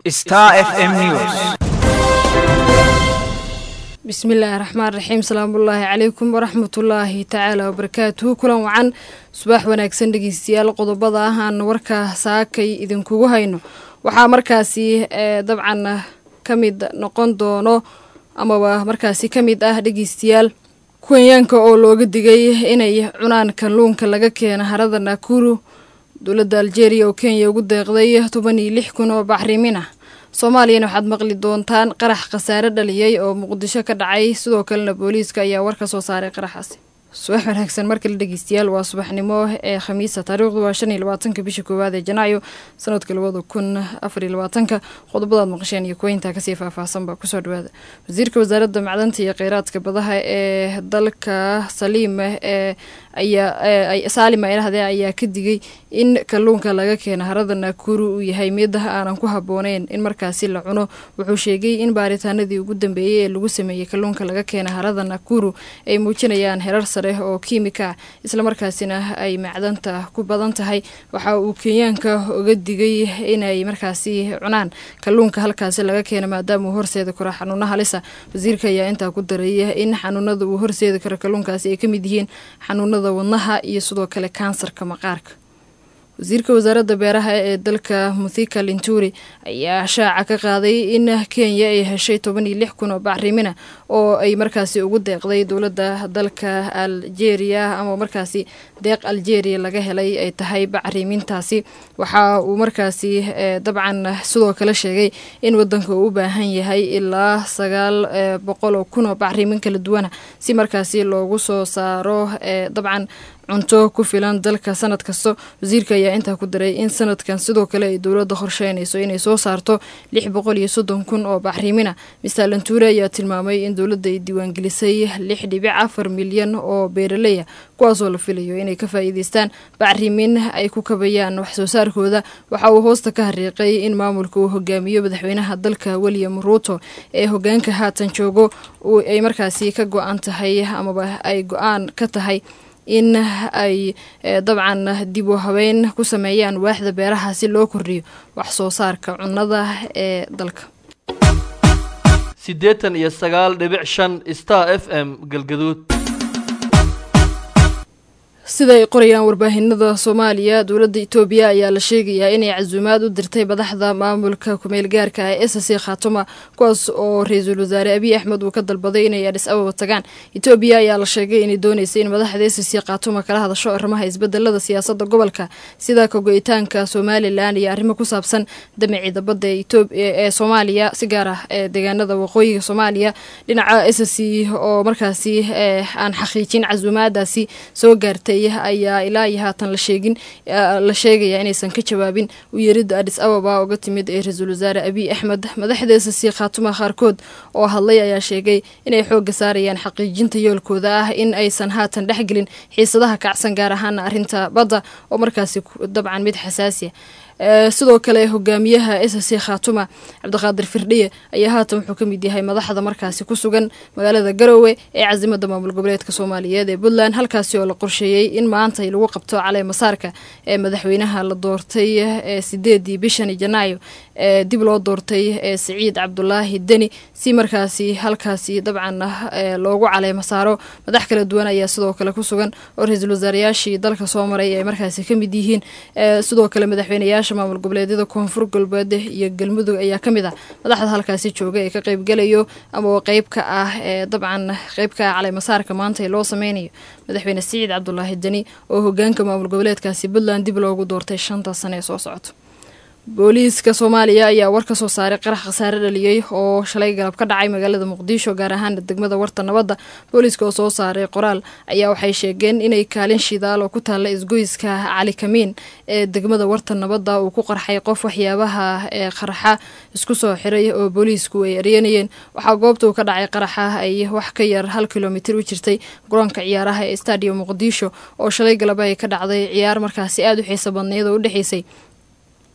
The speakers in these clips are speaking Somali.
Star FM News. bismillaahi raxmaan raxiim salaamullaahi calaykum waraxmatullaahi tacaala wabarakaatuhu kulan wacan subax wanaagsan dhegeystayaal qodobada ah aan warka saakay idinkugu hayno waxaa markaasi dabcan ka mid noqon doono amaba markaasi ka mid ah dhegeystayaal kenyaanka oo looga digay inay cunaan kalluunka laga keena harada nakuru dowladda aljeeriya oo kenya ugu deeqday toban iyo lix kun oo bacrimin ah soomaaliyana waxaad maqli doontaan qarax khasaare dhaliyey oo muqdisho ka dhacay sidoo kalena booliiska ayaa war ka soo saaray qaraxaasi subax wanaagsan markale dhegeystayaal waa subaxnimo ee khamiisa taariikhdu waa shan iyo labaatanka bisha koowaad ee janaayo sanadka labada kun afar iyo labaatanka qodobadaad maqasheen iyo kuweyntaa kasii faahfaahsanba kusoo dhawaada wasiirka wasaaradda macdanta iyo kheyraadka badaha ee dalka saliim ee ayaa saalima ilahdee ayaa ka digay in kalluunka laga keena harada naakuru uu yahay mid aanan ku habooneyn in markaasi la cuno wuxuu sheegay in baaritaanadii ugu dambeeyey ee lagu sameeyey kalluunka laga keena harada nakuru ay muujinayaan herar sare oo kiimika ah islamarkaasina ay macdanta ku badan tahay waxa uu kenyaanka uga digay inay markaasi cunaan kalluunka halkaasi laga keena maadaama uu horseedi karo xanuuna halisa wasiirka ayaa intaa ku daraya in xanuunada uu horseedi karo kalluunkaasi ay kamid yihiin xanuunada wadnaha iyo sidoo kale kansarka maqaarka wasiirka wasaaradda beeraha ee dalka muthika linturi ayaa shaaca ka qaaday in kenya ay heshay toban iyo lix kun oo bacrimina oo ay markaasi ugu deeqday dowladda dalka aljeeriya ama markaasi deeq aljeeriya laga helay ay tahay bacrimintaasi waxa uu markaasi dabcan sidoo kale sheegay in wadanka uu u baahan yahay ilaa sagaal boqol oo kun oo bacrimin kala duwana si markaasi loogu soo saaro dabcan cunto ku filan dalka sanad kasta wasiirka ayaa intaa ku daray in sanadkan sidoo kale ay dowladda qorsheynayso inay soo saarto lix boqol iyo soddon kun oo bacriimina mister lantuure ayaa tilmaamay in dowladda ay diiwaangelisay lix dhibic afar milyan oo beeraleya kuwaasoo la filayo inay ka faa'iideystaan bacrimin ay ku kabayaan wax soo saarkooda waxa uu hoosta ka hariiqay in maamulka uu hogaamiyo madaxweynaha dalka william ruuto ee hogaanka haatan joogo ay markaasi ka go-an tahay amaba ay go-aan ka tahay in ay dabcan dib u habeyn ku sameeyaan waaxda beeraha si loo kordhiyo wax soo saarka cunnada ee dalka siddeetan iyo sagaal dhibic shan star f m galgaduud sida ay qorayaan warbaahinada soomaaliya dowladda itoobiya ayaa la sheegayaa inay casuumaad u dirtay madaxda maamulka kumeel gaarka ah ee sc khatuma kuwaas oo ra-iisul wasaare abiy axmed uu ka dalbaday inay adhis ababa tagaan itoobiya ayaa la sheegay inay dooneysay in madaxda sc khatuma kala hadasho arrimaha isbedelada siyaasadda gobolka sida kago-itaanka somalilan iyo arrimo ku saabsan damacii dabadda ee soomaaliya si gaar ah ee deegaanada waqooyiga soomaaliya dhinaca sc oo markaasi aan xaqiijin casuumaadaasi soo gaartay ayaa ilaa iyo haatan la sheegin la sheegaya inaysan ka jawaabin u yeeridda adhis ababa uga timid ee ra-iisul wasaare abiy axmed madaxda sc khaatuma qaarkood oo hadlay ayaa sheegay inay xoogga saarayaan xaqiijinta yoolkooda ah in aysan haatan dhexgelin xiisadaha kacsan gaar ahaana arrinta badda oo markaasi dabcan mid xasaasiya sidoo kale hogaamiyaha sc khaatuma cabdiqaadir firdhiye ayaa haatan wuxuu ka mid yahay madaxda markaasi ku sugan magaalada garowe ee casimada maamul goboleedka soomaaliyeed ee puntland halkaasi oo la qorsheeyey in maanta lagu qabto calee masaarka ee madaxweynaha la doortay ee sideedii bishani janaayo ee dib loo doortay ee siciid cabdulaahi deni si markaasi halkaasi dabcan loogu caleema saaro madax kala duwan ayaa sidoo kale ku sugan oo ra-iisul wasaarayaashii dalka soo maray ay markaasi ka mid yihiin sidoo kale madaxweyneyaasha maamul goboleedyada koonfur galbeed iyo galmudug ayaa ka mid ah madaxda halkaasi jooga ee ka qeybgalayo ama qeyb ka ah ee dabcan qeyb ka ah caleemasaarka maanta ee loo sameynayo madaxweyne siciid cabdulaahi deni oo hogaanka maamul goboleedkaasi puntland dib loogu doortay shanta sane ee soo socoto booliiska soomaaliya ayaa war ka soo saaray qarax khasaare dhaliyey oo shalay galab ka dhacay magaalada muqdisho gaar ahaana degmada warta nabadda booliiska oo soo saaray qoraal ayaa waxay sheegeen inay kaalin shidaal oo ku taalla isgoyska cali kamiin ee degmada warta nabadda uu ku qarxay qof waxyaabaha ee qaraxa isku soo xiray oo booliisku ay eryanayeen waxaa goobta uu ka dhacay qaraxa ay wax ka yar hal kilomitir u jirtay garoonka ciyaaraha ee stadium muqdisho oo shalay galab ay ka dhacday ciyaar markaasi aada u xiiso badneyd oo u dhexeysay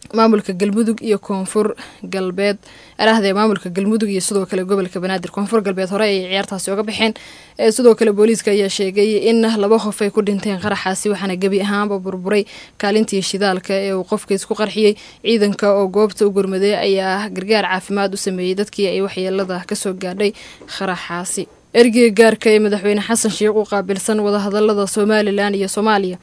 maamulka galmudug iyo koonfur galbeed arahdee maamulka galmudug iyo sidoo kale gobolka banaadir koonfur galbeed hore ay ciyaartaasi oga baxeen sidoo kale booliiska ayaa sheegay in laba qof ay ku dhinteen qaraxaasi waxaana gebi ahaanba burburay kaalintii shidaalka ee uu qofka isku qarxiyey ciidanka oo goobta u gurmaday ayaa gargaar caafimaad u sameeyey dadkii ay waxyeelada kasoo gaadhay qaraxaasi ergeyga gaarka ee madaxweyne xasan sheikh u qaabilsan wadahadalada somalilan iyo soomaaliya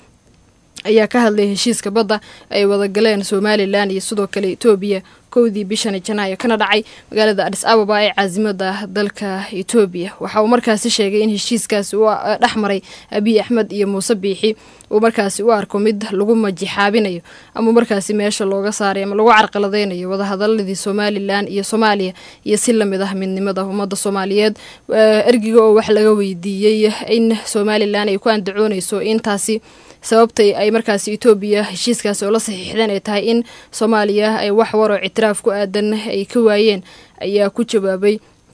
ayaa ka hadlay heshiiska badda ay wadagaleen somalilan iyo sidoo kale etoobiya kowdii bishani janaayo kana dhacay magaalada adis ababa ee caasimada dalka etoobiya waxa uu markaasi sheegay in heshiiskaasi uu dhex maray abiy axmed iyo muuse biixi uu markaasi u arko mid lagu majixaabinayo ama markaasi meesha looga saaray ama lagu carqaladeynayo wadahadaladii somalilan iyo soomaaliya iyo si lamid ah midnimada ummadda soomaaliyeed ergiga oo wax laga weydiiyey in somalilan ay ku andacooneyso intaasi sababtay ay markaasi etoobiya heshiiskaasi oo la saxiixdeen ay tahay in soomaaliya ay wax waroo ictiraaf ku aadan ay ka waayeen ayaa ku jawaabay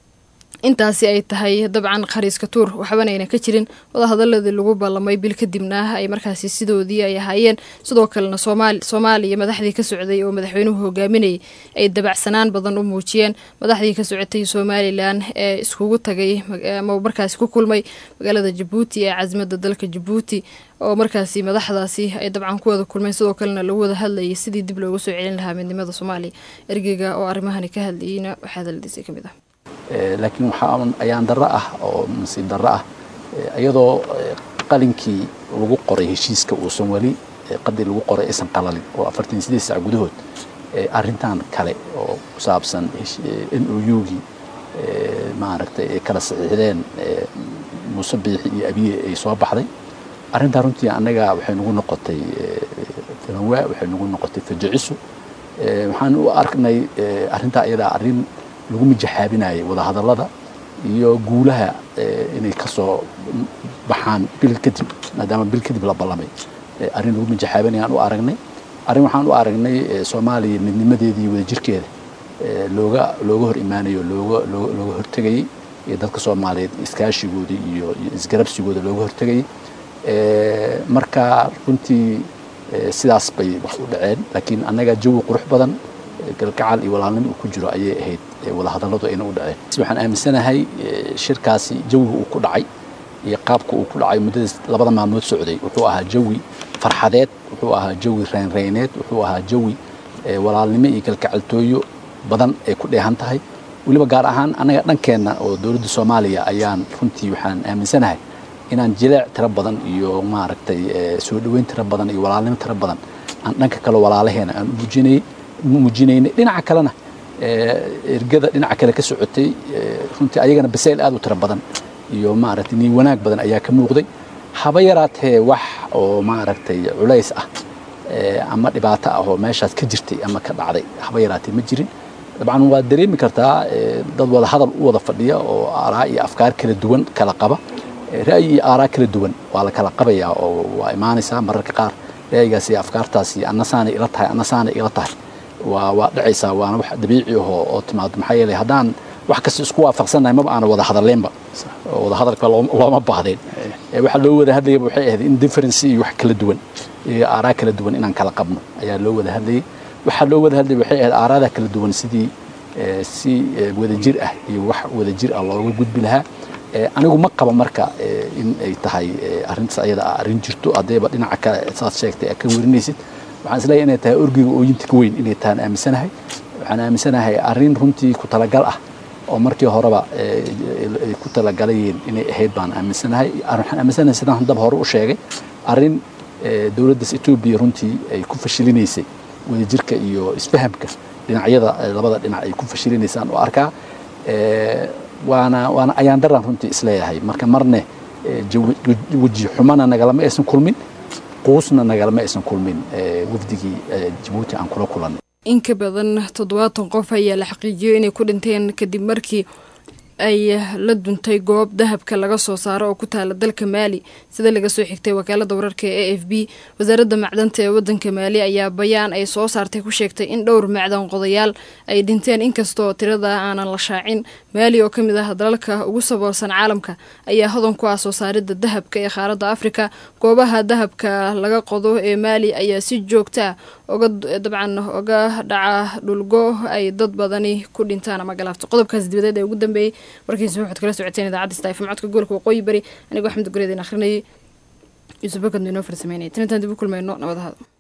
intaasi ay tahay dabcan khariiska tuur waxbanayna ka jirin wadahadaladii lagu ballamay bil kadibna ay markaasi sidoodii ay ahaayeen sidoo kalena soomaaliya madaxdii ka socday oo madaxweynuhu hogaaminayay ay dabacsanaan badan u muujiyeen madaxdii ka socotay somalilan ee iskugu tagay ama markaasi ku kulmay magaalada jabuuti ee casimada dalka jabuuti oo markaasi madaxdaasi ay dabcan ku wada kulmeen sidoo kalena lagu wada hadlayay sidii dib loogu soo celin lahaa midnimada soomaaliya ergeyga oo arrimahani ka hadlayeyna waxaa hadaladiisa ka mid ah laakiin waxaa ayaan darro ah oo nasiib darro ah iyadoo qalinkii lagu qoray heshiiska uusan weli qadii lagu qoray aysan qalalin oo afartan sideed sac gudahood arrintan kale oo ku saabsan n o u-gii maaragtay ay kala saxiixdeen muuse biixi iyo abiye ay soo baxday arrintaa runtii annaga waxay nagu noqotay filanwaa waxay nagu noqotay fajiciso waxaan u arknay arrintaa iyadaa arrin lagu mijaxaabinayay wadahadallada iyo guulaha inay ka soo baxaan bil kadib maadaama bil kadib la ballamay arrin lagu mijaxaabinayaan u aragnay arrin waxaan u aragnay soomaaliya midnimadeeda iyo wadajirkeeda looga looga hor imaanayo looga looga hortegayey iyo dadka soomaaliyeed iskaashigooda iyo isgarabsigooda looga hortegayey marka runtii sidaas bay wax u dhaceen laakiin annaga jawi qurux badan galgacal iyo walaalnimo uu ku jiro ayay ahayd wadahadalladu ayna u dhaceen waxaan aaminsanahay shirkaasi jawiga uu ku dhacay iyo qaabka uu ku dhacay muddadaas labada maalmood socday wuxuu ahaa jawi farxadeed wuxuu ahaa jawi reynreyneed wuxuu ahaa jawi walaalnimo iyo galgacaltooyo badan ay ku dheehan tahay weliba gaar ahaan annaga dhankeenna oo dowladda soomaaliya ayaan runtii waxaan aaminsanahay inaan jileec tiro badan iyo maaragtay soo dhoweyn tiro badan iyo walaalnimo tiro badan aan dhanka kale walaalaheena aan muujinayay muujinaynay dhinaca kalena ergada dhinaca kale ka socotay runtii ayagana basayl aad u tiro badan iyo maaragtay nii wanaag badan ayaa ka muuqday haba yaraatee wax oo maaragtay culays ah ama dhibaato ah oo meeshaas ka jirtay ama ka dhacday haba yaraatee ma jirin dabcan waad dareemi kartaa dad wada hadal u wada fadhiya oo aaraa iyo afkaar kala duwan kala qaba ra'yi iyo aaraa kala duwan waa la kala qabayaa oo waa imaanaysaa mararka qaar ra'yigaas iyo afkaartaas iyo annasaanay ila tahay annasaanay ila tahay waa waa dhacaysaa waana wax dabiici ahoo oo timaado maxaa yeelay haddaan wax kasta isku waafaqsannahay maba aana wada hadaleenba wada hadalka looma baahdeen waxaa loo wada hadlayaba waxay ahayd in difference iyo wax kala duwan iyo aaraa kala duwan inaan kala qabno ayaa loo wada hadlayay waxaa loo wada hadlayay waxay ahayd aaraada kala duwan sidii si wadajir ah iyo wax wadajir ah looga gudbi lahaa anigu ma qaba marka in ay tahay arrintaas ayada ah arrin jirto haddayba dhinaca kale saad sheegtay aad ka werinaysid waxaan isleeyahay inay tahay orgiga ooyinta ka weyn inay tahaan aaminsanahay waxaan aaminsanahay arrin runtii ku talagal ah oo markii horeba ay ku talagalayeen inay ahayd baan aaminsanahay waxaan aaminsanahay sidaan haddaba hore u sheegay arrin dowladdaas etoobiya runtii ay ku fashilinaysay wadajirka iyo isfahamka dhinacyada labada dhinac ay ku fashilinaysaan oo arkaa waana waana ayaan daran runtii isleeyahay marka marne weji xumana nagalama aysan kulmin quusna nagalama aysan kulmin wafdigii jabuuti aan kula kulanay in ka badan toddobaatan qof ayaa la xaqiijiyey inay ku dhinteen kadib markii ay la duntay goob dahabka laga soo saaro oo ku taala dalka maali sida laga soo xigtay wakaalada wararka ee a f b wasaaradda macdanta ee wadanka maali ayaa bayaan ay soo saartay ku sheegtay in dhowr macdan qodayaal ay dhinteen inkastoo tirada aanan la shaacin maali oo kamid ah dalalka ugu saboolsan caalamka ayaa hodan ku ah soo saarida dahabka ee qaaradda afrika goobaha dahabka laga qodo ee maali ayaa si joogta ah oga dabcan oga dhaca dhulgo ay dad badani ku dhintaan ama galaafto qodobkaas dibadeed ee ugu dambeeyey warkiisa waxaad kala socoteen idaacadda stafm codka gobolka waqooyi bari anigoo axmed gureedin akhrinayay yuusuf bakad inoo farsameynaya tan intaan dib u kulmayno nabadahada